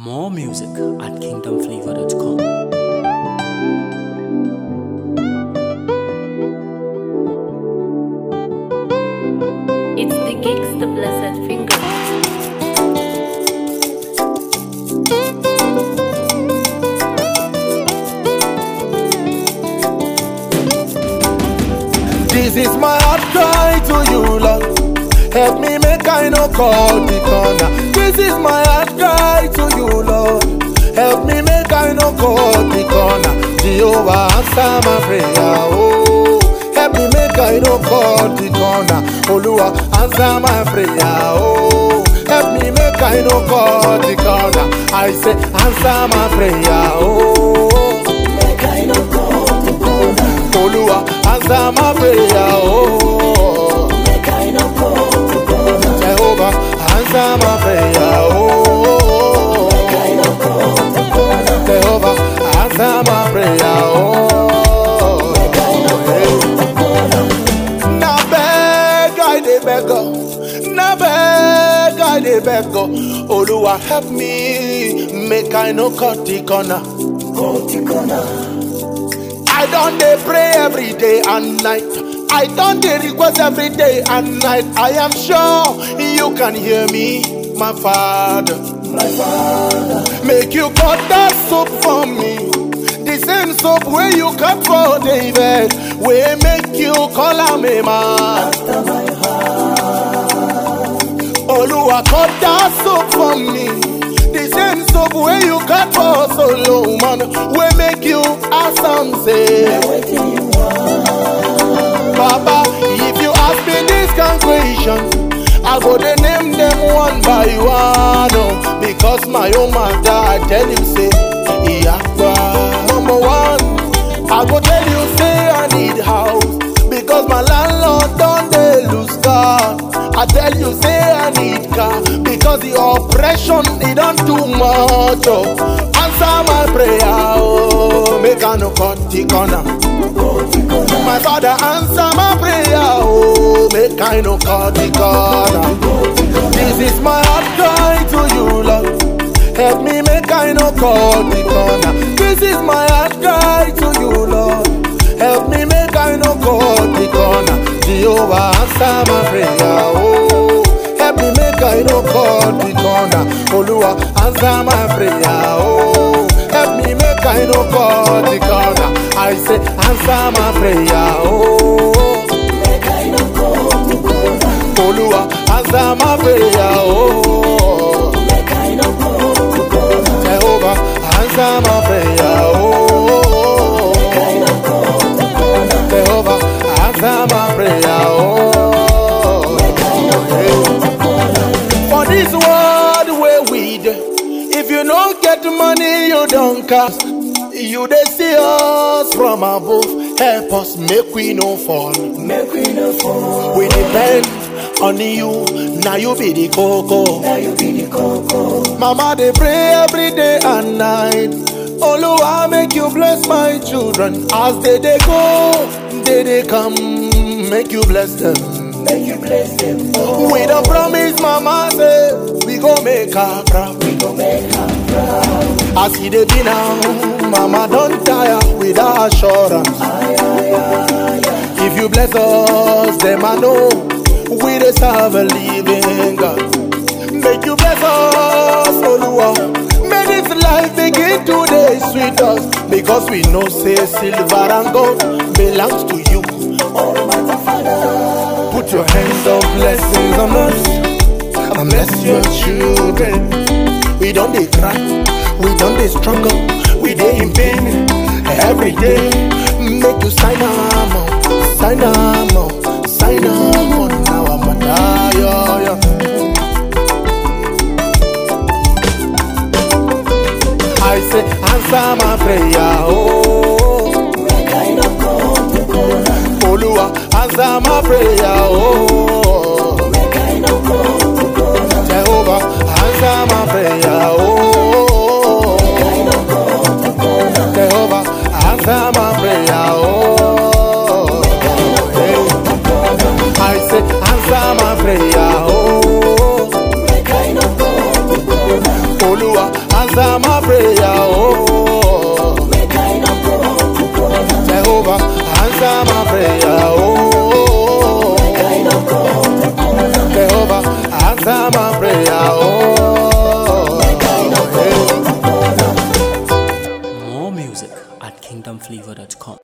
More music at kingdomflavor.com. It's the gigs, the blessed finger. This is my heart cry to you, Lord. Help me make I no call the corner. This is my heart cry to you, Lord. Help me make I no call the corner. Jehovah answer my prayer. Oh, help me make I no call the corner. Oluwa answer my prayer. Oh, help me make I no call the corner. I say answer my prayer. Oh, make I no call the corner. Oluwa answer my prayer. Oh, make I no call the corner. Jehovah answer my prayer. Oh, make I no call the corner. Jehovah answer my prayer. Oh, make I no call the corner. Na beg I dey beg oh. Na beg I dey beg oh. Oluwa help me make I no cut the corner. Cut the corner. I don dey pray every day and night. I don dey request every day and night. I am sure you can hear me, my father. My father. Make you cut that soap for me. The same soap wey you cut for David, wey make you call am a man. Oluwa cut that soap for me. The same soap wey you cut for Solomon, wey make you awesome say. Baba, if you ask me this kind question, I go dey name them one by one. Oh, because my own mother, I tell you say, Iyagba. Number one, I go tell you say I need house because my landlord don dey lose car. I tell you say I need car because the oppression e don too much. Oh, answer my prayer, oh, make I no cut the corner. My father answer my prayer, oh, make I no cut the corner. This is my heart cry to you, Lord. Help me make I no cut the corner. This is my heart cry to you, Lord. Help me make I no cut the corner. Jehovah answer my prayer, oh. Help me make I no cut the corner. Oluwa answer my prayer, oh. Help me make I no cut the corner. I say answer my prayer, oh. Make I no cut the corner. Oluwa answer my prayer, oh. Make I no cut the corner. Jehovah answer my prayer, oh. Make I no cut the corner. Jehovah answer my prayer, oh. Make I no cut the corner. For this world where we dey, if you don't get money, you don't cast. You dey see us from above. Help us make we no fall. Make we no fall. We depend on you. Now you be the coco. Now you be the coco. Mama dey pray every day and night. Oluwa make you bless my children as they dey go, they dey come. Make you bless them. Make you bless them. We don't promise, Mama say we go make her proud. We go make her proud. As he dey be now, Mama don't tire with her assurance. If you bless us, them I know we dey serve a living God. Make you bless us, Oluwa. May this life begin to dey sweet us because we know say silver and gold belongs to you. Almighty Father, put your hands of blessings on us and bless your children. We don't dey cry, we don't dey struggle, we dey in pain every day. Make you sign am on, sign am on, sign am on. Now I'm a die, yeah, yeah. I say answer my prayer, oh. Make I no come to corner. Oluwa answer my prayer, oh. Make I no come to corner. Jehovah answer my prayer, oh. Make I no come to corner. Jehovah answer my prayer, oh. Make I no come to corner. I say answer my prayer, oh. Make I no come to corner. Oluwa answer my prayer. Oh, Jehovah, answer my prayer. Oh, Jehovah, answer my prayer. Oh, yeah. More music at kingdomflavor.com.